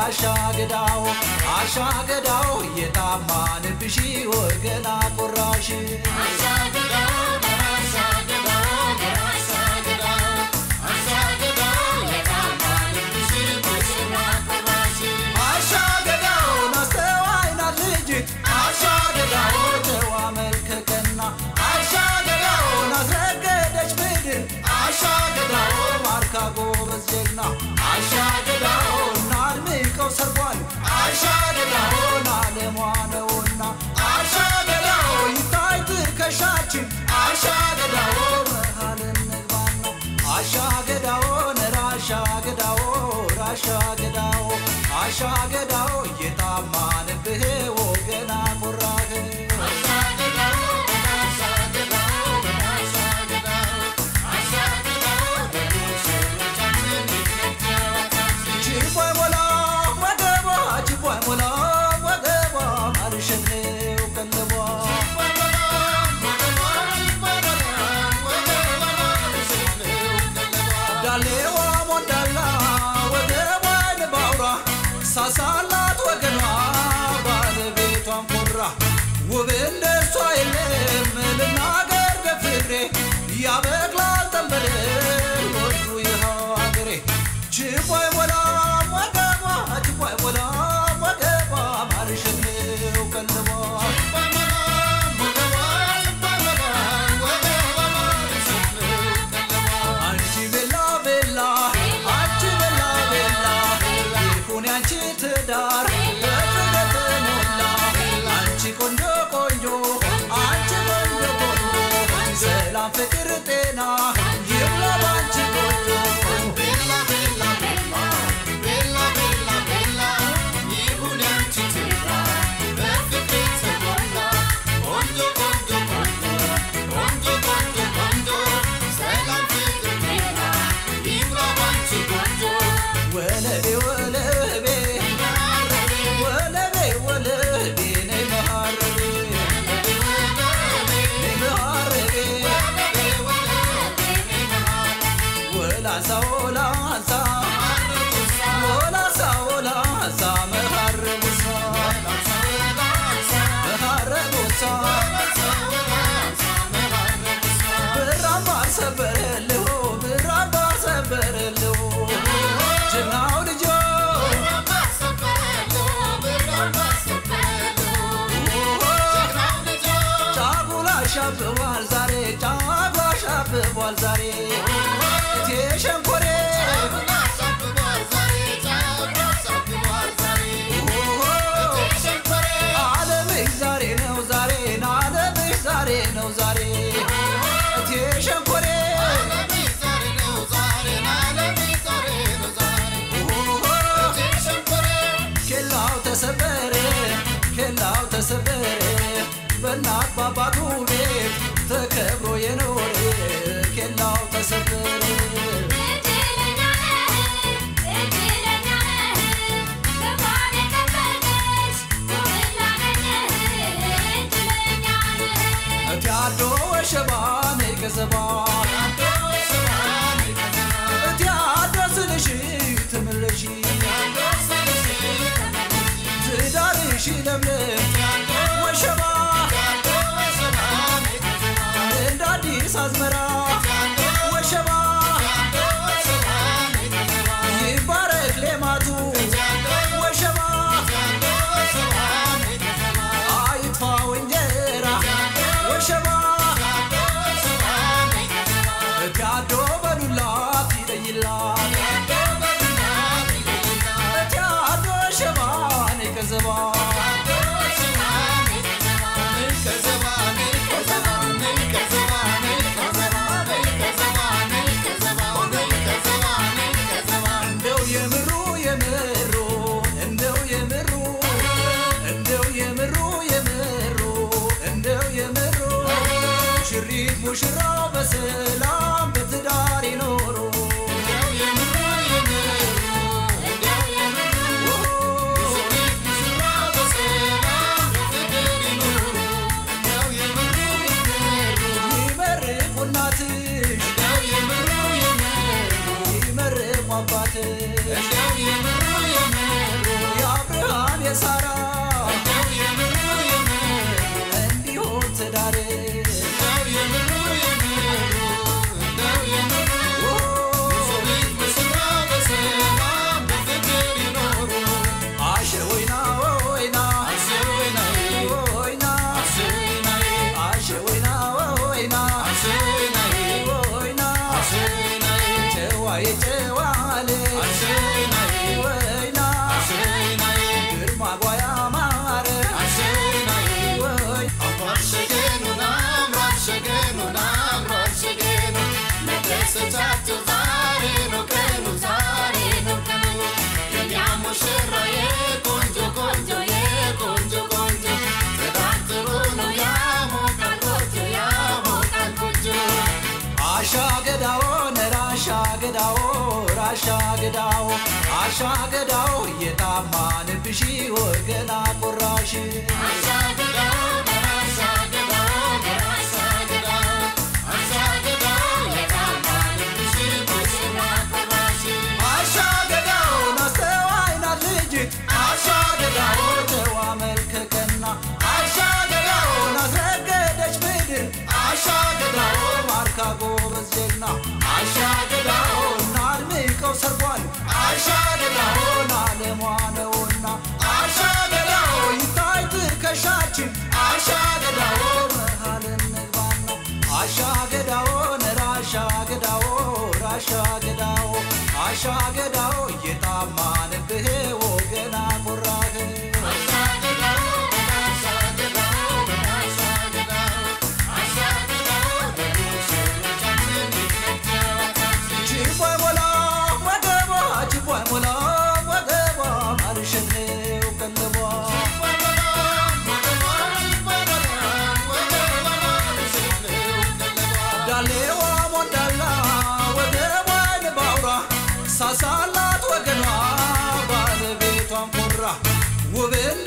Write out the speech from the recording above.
አሻገዳው አሻገዳው የታማንብሽ ወገና ቆራሽ አሻገዳው ናስተዋይ ናት ልጅት አሻገዳው ጨዋ መልከቀና አሻገዳው ናስረገደች ምድር አሻገዳው ማርካ ጎበዝ ጀግና አሻገዳው ናድምቀው ሰርጓል አሻገዳው ናለሟ ነውና አሻገዳው ይታይ ትከሻችን አሻገዳው መሃል እንግባና አሻገዳው ነራሻገዳው ራሻገዳው አሻገዳው እየታማንብህ ወገና ቆራህ ችቦይ ሞላ ወገቧ ችቦይ ሞላ ወገቧ ማርሸኔው ቀለቧ ዳሌዋ ሞዳላ ወገቧን ባውራ ሳሳላት ወገኗ ባለቤቷን ኮራ ውብ እንደሷ የለም ልናገር በፍቅሬ ያበቅላል ጠንበል ወዱ ይኸው አገሬ ችቦይ ሞላ ወገቧ ችቦይ ሞላ ወገቧ ማርሸኔው ቀለቧ አንቺ ቤላ ቤላ አንቺ ቤላ ቤላ ይሁን ያንቺ ትዳር በፍቅር ተሞላ አንቺ ቆንጆ ቆንጆ አንቺ ቆንጆ ቆንጆ ሰላም ፍቅር ጤና ይብላ ባንቺ ቆንጆ ወለቤ ወለቤ ወለቤ ወለቤ ነይ መሃረቤ ነይ መሃረቤ ወላሳ ወላሳ ወላሳ ወላሳ መሃረቡሳ መሃረቡሳ ብራማ ሰበረልሁ ብራማ ሰበረልሁ ጀግናው ልጆ ጫጉላ ሻብቧል ዛሬ ጫጉላ ሻብቧል ዛሬ እቴ ሸንኮሬ ዓለምሽ ዛሬ ነው ዛሬ ዓለምሽ ዛሬ ነው ዛሬ እቴ ሸንኮሬ ኬላው ተሰበረ ኬላው ተሰበረ በእናት ባባቱ ቤት ተከብሮ የኖረ ኬላው ተሰበረ እቲ አዶ ወሸባ ነይ ገዘባ እቲ አዶ ስልሽ ትምለሺ ትዳርሽ ለምለም ወሸባ እንደ አዲስ አዝመራ ወሸባ ይባረክ ሌማቱ ወሸባ አይጥፋው እንጀራ ወሸባ እቲያዶ በዱላት ይለይላት እቲያዶ ሸባ ነይ ከዘባ እንደው የምሩ የምሩ እንደው የምሩ እንደው የምሩ የምሩ እንደው የምሩ ሽሪት ሙሽራው በሰላም በትዳር ይኖሩ አሻገዳው እየጣማንብሽ ወገና ቆራሽ አሻገዳውን አስተዋይ ናት ልጅ አሻገዳው ጨዋ መልከቀና አሻገዳውን አስረገደች ምድር አሻገዳው ማርካ ጎበዝ ጀግና አሻገዳውን አድምቀው ሰርጓል አሻገዳውን አለሟ ነውና አሻገዳው ይታይ ትከሻችን አሻገዳው መሃል እንግባና አሻገዳው ራሻገዳው ራሻገዳው አሻገዳው እየጣማንብህ ወገና ቆራህ ችቦይ ሞላ ወገቧ ችቦይ ሞላ ወገቧ ማርሸት ነው ቀለቧ ዳሌዋ ሞዳላ ወገቧን ባውራ ሳሳላት ወገኗ ባለቤቷን ኮራ ውብን